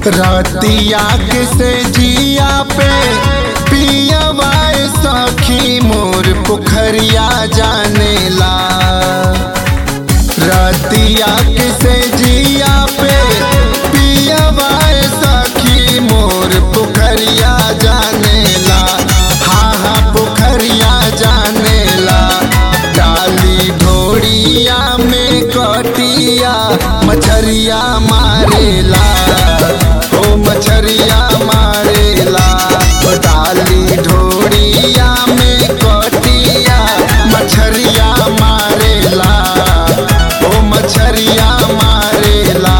रतिया के से जिया पे पियवाए सखी मोर पोखरिया जानेला रतिया के से जिया पे पियवाए सखी मोर पोखरिया जानेला हाँ हाँ पोखरिया जानेला डाली ढोड़िया में कटिया मछरिया मारेला ओ मछरिया मारेला ओ डाली ढोड़िया में कटिया मछरिया मारेला ओ मछरिया मारेला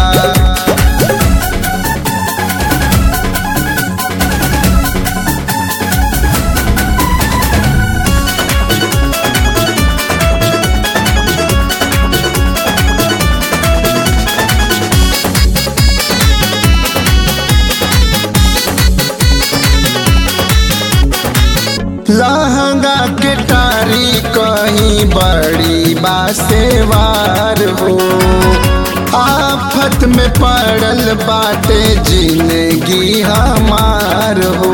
लहंगा के टारी कहीं बड़ी बासेवार हो आफत में पड़ल बाटे जिंदगी हमार हो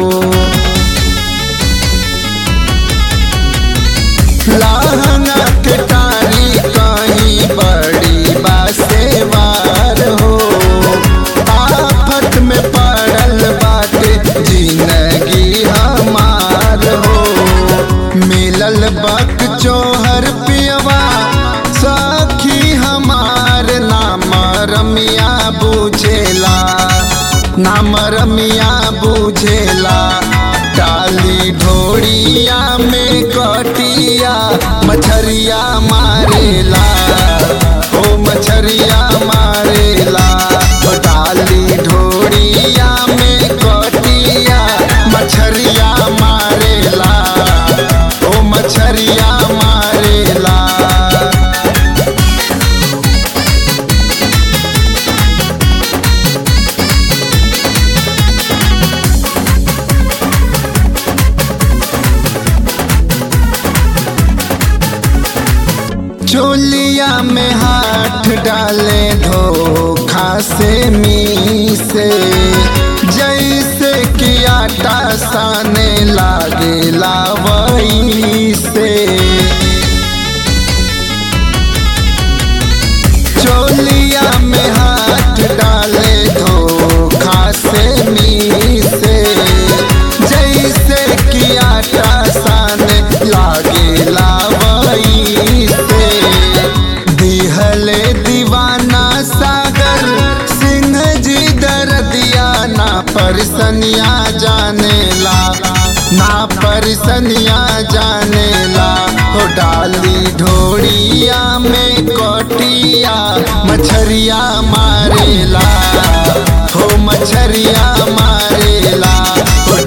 लहंगा के टारी कहीं बड़ी बासेवार हो आफत में पड़ल बाटे जिंदगी हमार हो मिलल बक चोहर पियवा सखी हमार नाम रमिया बुझेला नाम रमिया बुझेला डाली ढोड़िया में कटिया मछरिया मारेला ओ मछरिया मारेला ओ डाली ढोड़िया में कटिया मछरिया मारेला ओ मछरिया मारेला चोलिया में हाथ डाले धोखा से मी से जैसे कि आटा साने लागे लावई से चोलिया में हाथ डाले धोखा से मी से जैसे कि आटा साने लागे लावई से दिहले दीवाना सागर सिंह जी दर्दिया ना परसनिया जानेला ना परसनिया जानेला हो डाली ढोड़िया में कोटिया मछरिया मारेला हो मछरिया मारेला हो